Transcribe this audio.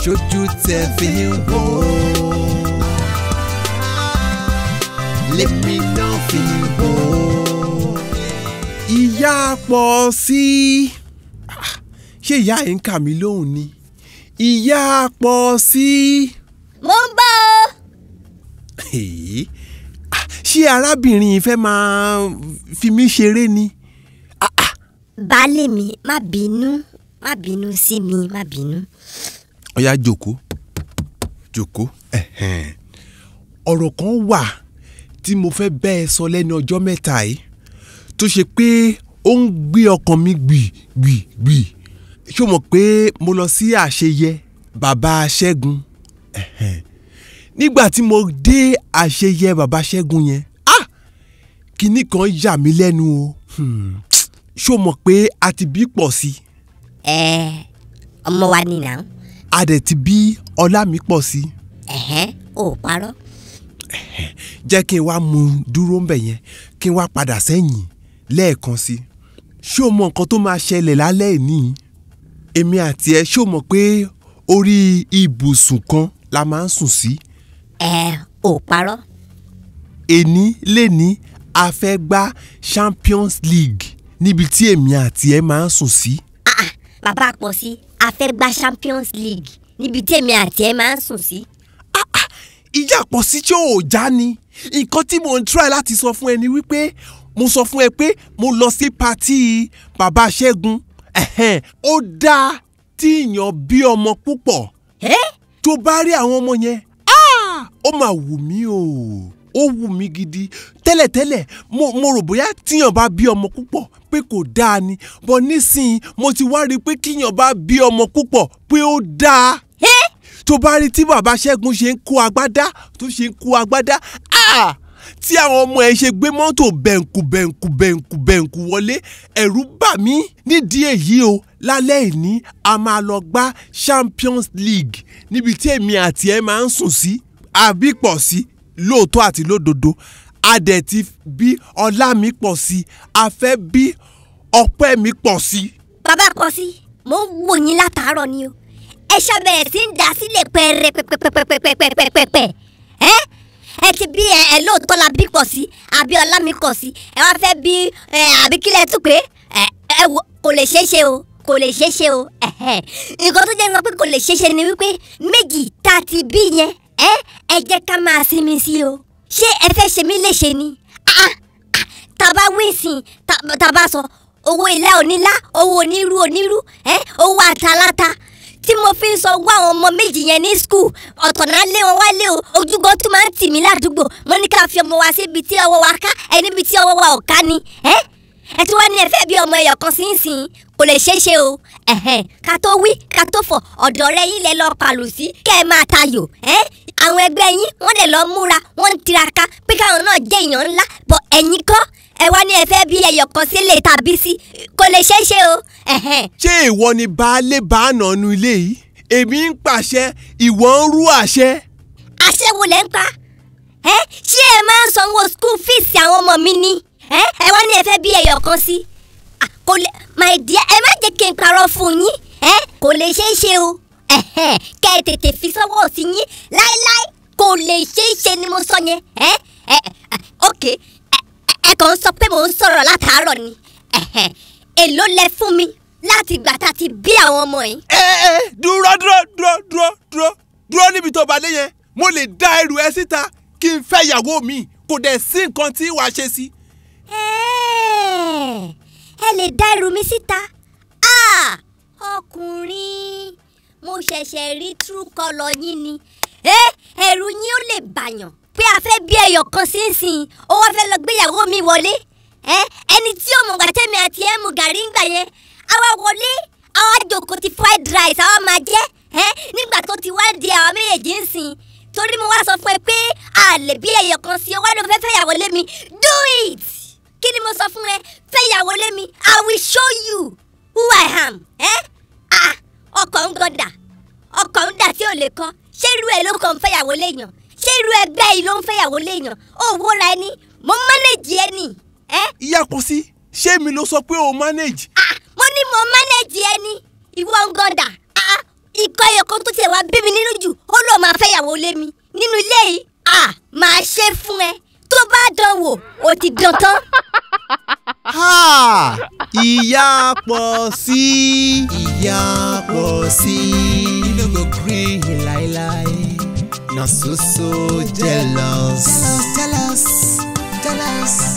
ṣojú tẹ fi ń wò ó lèmi náà fi ń wò ó. ìyá pọ̀ sí i Ah, ṣé ìyá yìí ń kà mí lóhùn ni ìyá pọ̀ sí i. mo ń bọ̀ o. Èé, ah, ṣé arábìnrin yìí fẹ́ máa fi mí ṣeré ni. baálé mi má bínú má bínú sí mi má bínú. ó yá jókòó jókòó ẹ̀hẹ́n. ọ̀rọ̀ kan wà tí mo fẹ́ bẹ́ ẹ sọ lẹ́nu ọjọ́ mẹ́ta yìí tó ṣe pé ó ń gbé ọkàn mi gbì gbì gbì ṣé o mọ̀ pé mo lọ sí àṣeyẹ bàbá Ṣẹ́gun ẹ̀hẹ́n. nígbà tí mo dé àṣeyẹ bàbá Ṣẹ́gun yẹn ah kinní kan yà mí lẹ́nu o Hmm. ṣé o mọ̀ pé a ti bí pọ̀ sí i ẹ ọmọ wa ni nà a dẹ̀ ti bí ọlá mi pọ̀ sí i ẹ̀hẹ́n ò parọ́. jẹ́ kí n wá mú un dúró ń bẹ̀ yẹn kí n wá padà sẹ́yìn lẹ́ẹ̀kan sí i ṣé o mọ nǹkan tó máa ṣẹlẹ̀ lálẹ́ ìní èmi àti ẹ ṣé o mọ̀ pé orí ibùsùn kan la máa ń sùn sí ẹ ò parọ́. èní lẹ́ni a fẹ́ gbá Champions League níbi tí èmi àti ẹ máa ń sùn sí Ah, ah, bàbá pọ̀ sí a fẹ́ gba Champions League níbi tí èmi àti ẹ máa ń sùn sí. ìjà pọ̀ sí tí ò já ni nǹkan tí mo ń try láti sọ fún ẹ ni wípé mo sọ fún ẹ pé mo lọ sí patí bàbá Ṣẹ́gun ẹ̀hẹ́n, ó dáa tí èèyàn bí ọmọ púpọ̀ ẹ tó bá rí àwọn ọmọ yẹn ah, ó máa wù mí o ó wù mí gidi tẹ́lẹ̀tẹ́lẹ̀ mo, mo rò bóyá tíyàn bá bí ọmọ púpọ̀ pé kò dáa ni bọ́ nísìnyí mo ti wá rí i pé kíyàn bá bí ọmọ púpọ̀ pé ó dáa ẹ tó bá rí tí bàbá Ṣẹ́gun ṣe ń kó agbádá tó ṣe ń kó agbádá ah! tí àwọn ọmọ ẹ̀ ṣe gbé mọ́tò bẹ̀ǹkù bẹ̀ǹkù bẹ̀ǹkù bẹ̀ǹkù wọlé ẹ̀rù bà mí nídìí èyí o lálẹ́ ìní a máa lọ gbá Champions League níbi tí èmi àti ẹ máa ń sùn sí àbí pọ̀ sí lóòótọ́ àti lódodo a dẹ̀ ti bí ọlá mi pọ̀ sí a fẹ́ bí ọpẹ́ mi pọ̀ sí. bàbá pọ̀ sí mo ń wò yín látàárọ̀ ni o ẹ ṣàbẹ̀rẹ̀ sí ń dà sílẹ̀ pẹ́ẹ́rẹ́ pẹ́pẹ́pẹ́pẹ́pẹ́pẹ́pẹ́ ẹ ẹ ti bí ẹ ẹ lóòótọ́ la bí pọ̀ sí àbí ọlá mi pọ̀ sí ẹ wá fẹ́ bí ẹ àbí kílẹ̀ tún pé ẹ ẹ wò kò lè ṣeé ṣe o kò lè ṣeé ṣe o ẹ̀hẹ́n. nǹkan tó jẹ́ sọ pé kò lè ṣeé ṣe ni wípé méjì tá a ti bí yẹn ẹ ẹ jẹ́ ká máa sinmi sí o ṣé ẹ fẹ́ ṣe mí léṣe ni Ah, ah, tàbá wíìsìn tàbá sọ owó ilé onílá owó onírú onírú ẹ owó àtàláta tí mo fi ń sọ wá àwọn ọmọ méjì yẹn ní skul ọ̀tọ̀ náà lé wọn wálé o ojúgbọ́ tún máa ń tì mí ládùúgbò mo ní ká fi ọmọ wa síbi tí ọwọ́ wa ká ẹ níbi tí ọwọ́ wa ò ká ni ẹ ẹ tí wọ́n ní ẹ fẹ́ bí ọmọ ẹyọ kan sí ń sìn kò lè ṣeé ṣe o ẹ̀hẹ̀n ká tó wí ká tó fọ̀ ọ̀dọ̀ rẹ yín lẹ lọ pàlù sí kẹ́ ẹ máa tayò ẹ àwọn ẹgbẹ́ yín wọ́n dẹ̀ lọ múra wọ́n ń tiraka pé káwọn náà jẹ́ èèyàn ńlá bọ̀ ẹ̀yin kọ́ ẹ wá ní ẹ fẹ́ bí ẹyọ kan sílé tàbí sí kò lè ṣeé ṣe o ẹ̀hẹ̀n ṣé ìwọ ni baálé baánà nu ilé yìí èmi ń pàṣẹ ìwọ ń rú àṣẹ. àṣẹ wo lẹ́ ń pa ẹ ṣé ẹ máa ń sanwó school fees àwọn ọmọ mi ni ẹ ẹ wá ní ẹ fẹ́ bí ẹyọ kan sí Ah, kò lè my dear ẹ má jẹ́ kí n parọ́ fún yín ẹ kò lè ṣeé ṣe o ẹ̀hẹ́n, kẹ́ ẹ tètè fi sọ́wọ́ sí yín láéláé kò lè ṣeé ṣe ni mo sọ yẹn ẹ ẹ ẹ, ok ẹ ẹ- ẹ kàn ń sọ pé mò ń sọ̀rọ̀ látàárọ̀ ni ẹ̀hẹ́n, èló lẹ fún mi láti gbà tá a ti bí àwọn ọmọ yìí. ẹ ẹ dúró dúró dúró dúró dúró dúró níbi tó bá dé yẹn mo lè dá ẹrù ẹ síta kí n fẹ́ ìyàwó mi kò dẹ̀ sí nǹkan tí wàá ṣe sí. Ẹ́ẹ̀, ẹ lè dá ẹrù mi síta Ah, ọkùnrin mo ṣẹ̀ṣẹ̀ rí true colour yín ni ẹ ẹrù yín ó lè bàyàn pé a fẹ́ bí ẹyọ kan sínsìn ó wá fẹ́ lọ gbéyàwó mi wọlé ẹ ẹni tí ó mọ̀ gbàtẹ́mi àti ẹ̀ mú gàrí ń gbà yẹn àwa wọlé àwa jòkó ti fried rice àwa máa jẹ ẹ nígbà tó ti wá di àwọn méjèèjì ń sìn torí mo wá sọ fún ẹ pé a lè bí ẹyọ kan sí ọ wá ló fẹ́ fẹ́ yàwó lé mi do it kí ni mo sọ fún ẹ fẹ́ yàwó lé mi i will show you who i am ẹ ah ọkọ̀ ń gọ̀dà ọkọ̀ ń dà tí ò lè kọ́ ṣé irú ẹ ló kàn ń fẹ́ yàwó léèyàn ṣé irú ẹgbẹ́ yìí ló ń fẹ́ yàwó léèyàn ó wúra ẹni mo manage ẹni ẹ ìyá kò sí ṣé mi ló sọ pé o manage. ah mo ní mo manage ẹni ìwọ ń gọ̀dà ah ikọ̀ ẹ̀yọ̀kan tó tiẹ̀ wá wá bí mi nínú jù ó lóun máa fẹ́ ìyàwó lé mi nínú ilé yìí à máa ṣe fún ẹ tó bá dán wò ó ti dán tán. Ha! ìyá pọ̀ sí i. ìyá pọ̀ sí i. you no go gree láíláí. na so so jealous. jealous jealous jealous.